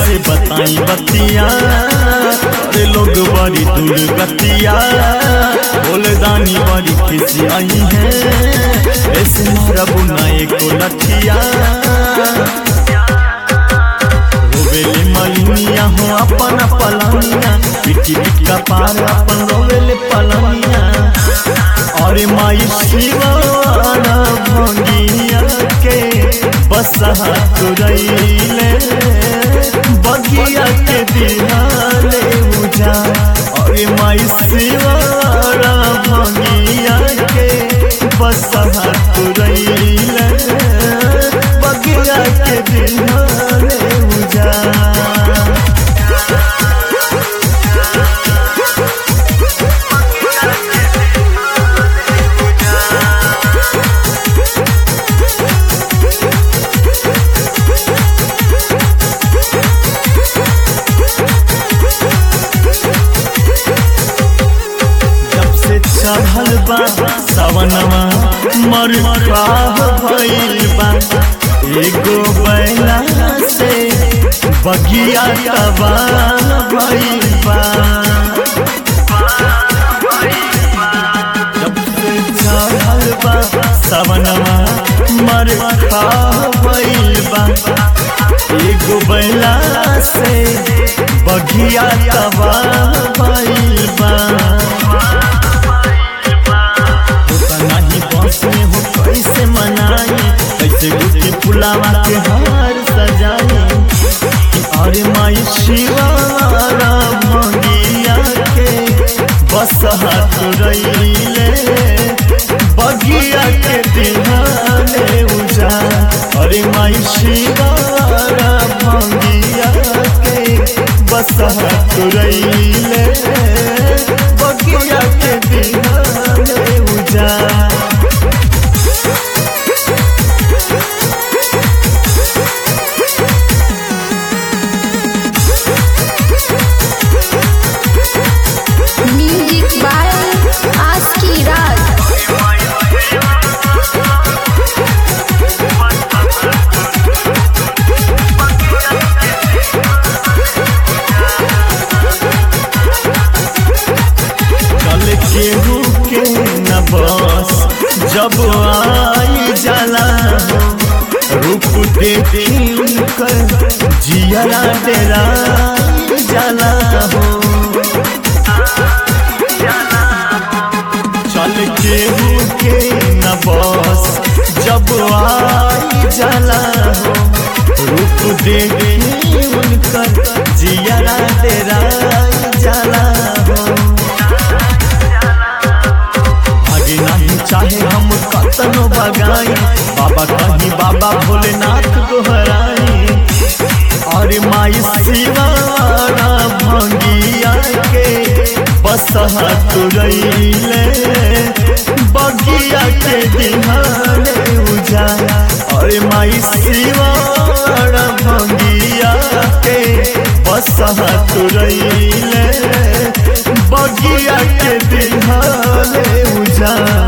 कैसे बताई बतिया अरे लोग बड़ी दुर्गतिया बोले दानी बड़ी खिसी आई है ऐसे मारब नए को लठिया रोवेले मलिनिया हो अपन पलनिया पिटी पिटका पार अपन रोवेले पलनिया अरे माई शिवाना भंगिया के बसहा तुरैले बगिया के दिहाले उजा अरे माई शिवाना भंगिया के बसहा तुरैले बगिया के दिहाले उजा जब से चढ़ल बा सवनवा मर भइल बा एगो बैला से बगिया तबाह भइल बा जब से चढ़ल बा सवनवा मर भइल बा एगो बैला से बगिया तबाह भइल बा होता नहीं बस में हो कैसे मनाई कैसे गुटी फुलावा के हार सजाई कि अरे माई शिवारा भंगिया के बस हाथ रईले बगिया के दिहाने उजा अरे माई शिवारा भंगिया के बस हाथ रईले बगिया के दिहाने उजा म्यूजिक बाय आस्की राज कल केहू के न बस जब आई जाला हो रूप देखी उनकर जियरा डेरा जाला हो चल केहू के न बस जब आई जाला हो रूप देखी उनकर जियरा डेरा जाला हो आगे नहीं चाहे हम कतनो बगाई बाबा कहीं बाबा भोलेनाथ गोहराई और माई शिवारा भंगिया के बस तुरैले बगिया के दिहाने उजा और माई शिवारा भंगिया के बस तुरैले बगिया के दिहाने उजा